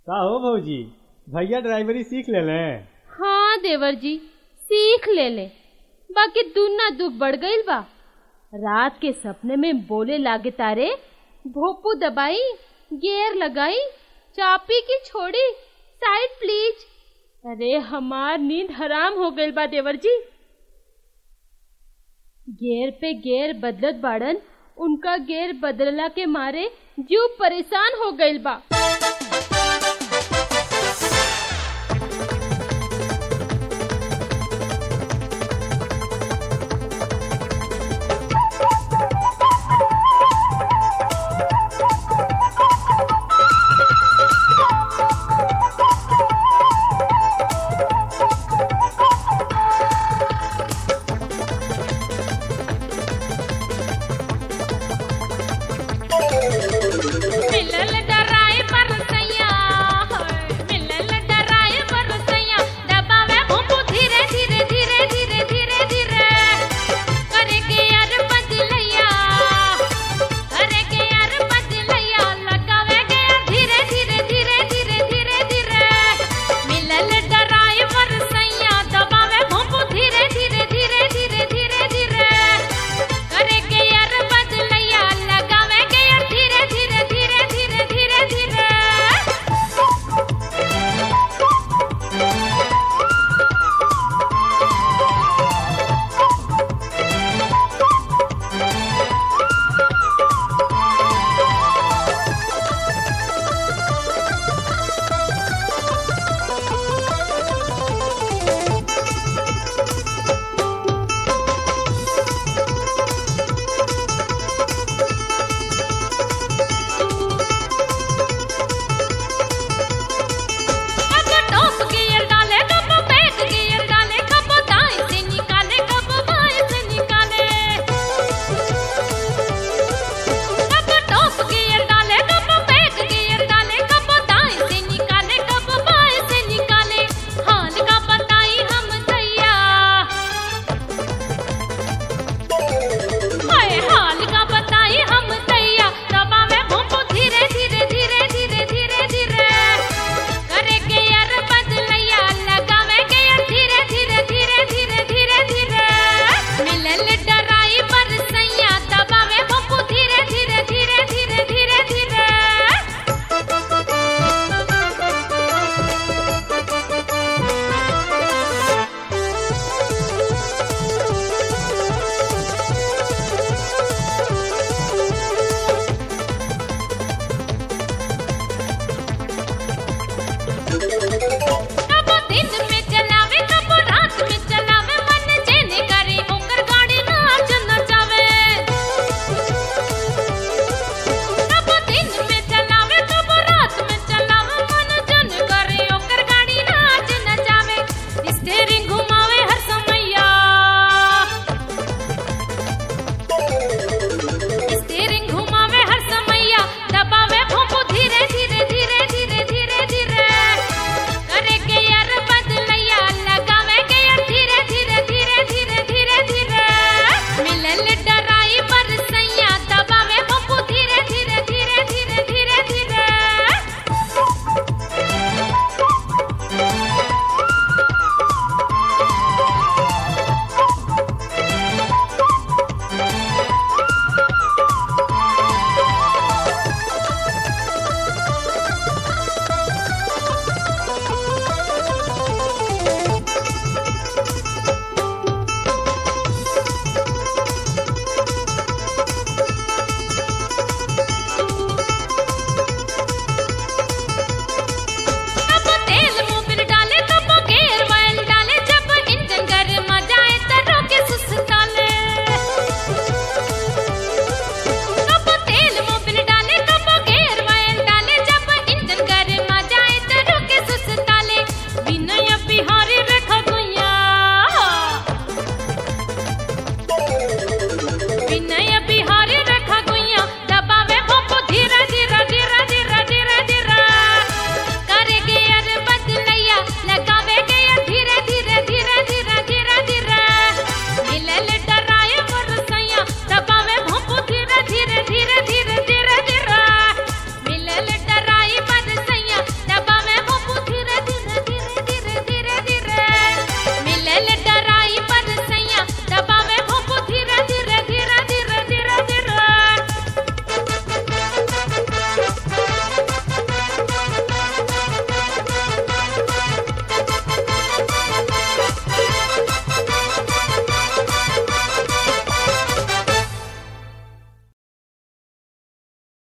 का हो भौजी भैया ड्राइवरी सीख लेले हाँ देवर जी सीख ले ले बाकी दुना दुख बढ़ गईल बा रात के सपने में बोले लागे तारे भोपू दबाई गेयर लगाई चापी की छोड़ी साइड प्लीज अरे हमार नींद हराम हो गईल बा देवर जी गेयर पे गेयर बदलत बाड़न उनका गेयर बदलला के मारे जीव परेशान हो गईल बा